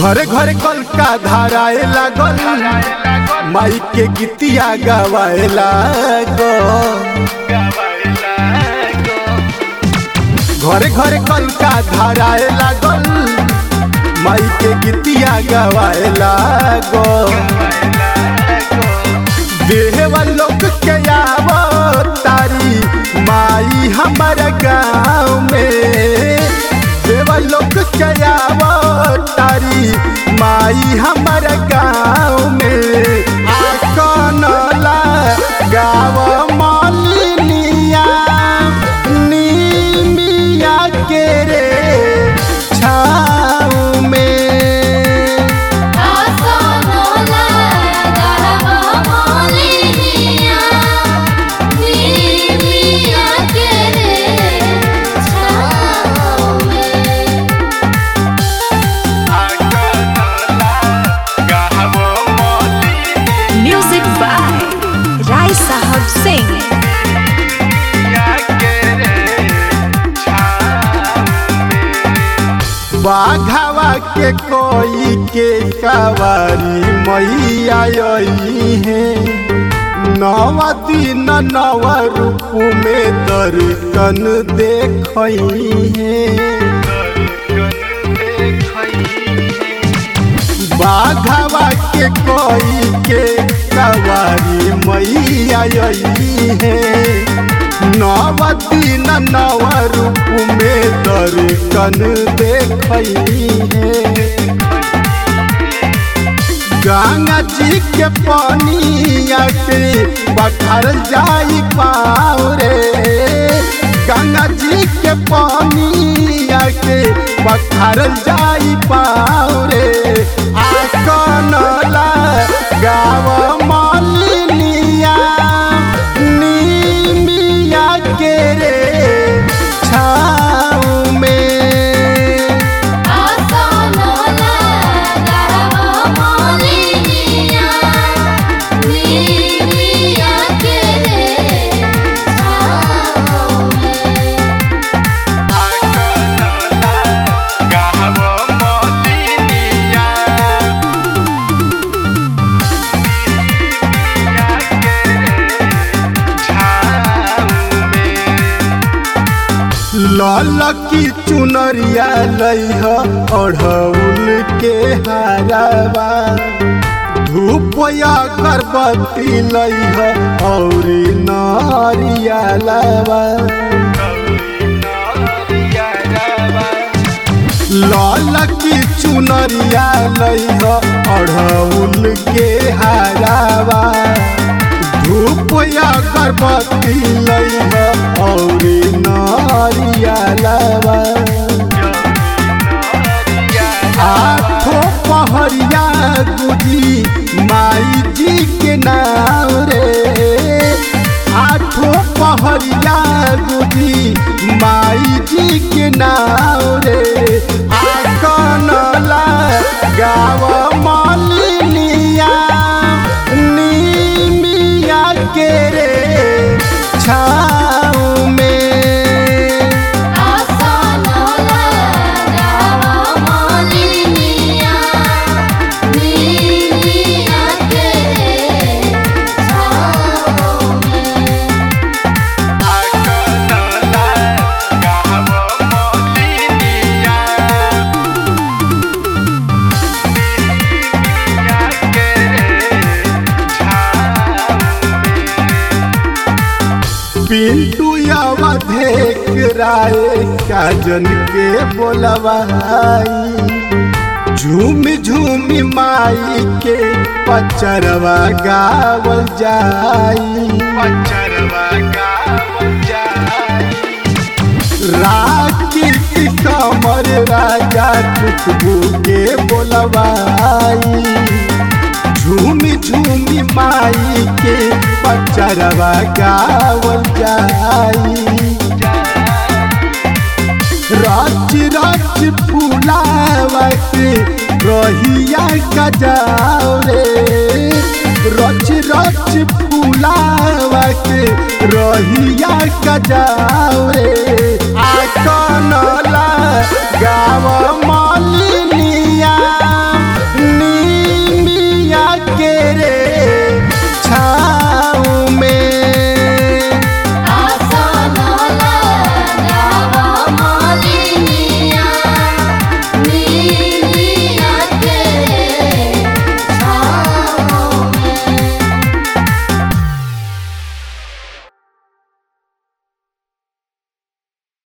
घरे घरे कल का धाराए लागल माई के गीतिया गवाए लागल घरे घरे कल का धाराए लागल माई के गीतिया गवाए लागल देहवा लोग के आवो तारी माई हमारा गाँव में देवा लोग के आवो तारी माई हमारा गाँव में आकनला गाँव मालिनिया नीमिया के रे छाँव में आसनला गरबा मालिनिया नीमिया के रे छाँव में Music by Rai Sahab Singh. बाघावा के कोई के कवारी मैया आई है नवा दिन नव रूप में दर्शन देखई है बाघावा के कोई के कवारी मैया आई है नव दिन नव रूप में दर्शन देखई है गंगा जी के पानिया के बखर जाई पाओ रे गंगा जी के पानिया के बखर जाई पाओ रे आकनला गाव मालिनिया नीमिया के रे छाँव में आसनला गरबा मालिनिया नीमिया के रे छाँव में लाल की चुनरिया लइह अढ़ौल के हाराबा धूप या गर्भवती लइह और नारिया लाबा लाल की चुनरिया लइह अढ़ौल के हाराबा धूप या गर्भवती लइह और नारिया लाबा आठो पहरिया गुजी माई जी के नाम रे आठो पहरिया गुजी माई जी के नाम रे आकनला गाव मालिनिया नीमिया के रे छाँव में आसनला गरबा मालिनिया नीमिया के रे छाँव में पिंटू अवधेक राय काजन के बोलवाई झूम झूम माई के पचरवा गावल जाई पचरवा गावल जाई राकीर्ति कमर राजा खुशबू के बोलवाई झूमी झूमी माई के पचरवा गावल जाई रच रच फूलावा के रहिया गजाओ रे रच रच फूलावा के रहिया गजाओ रे आ कनला गाव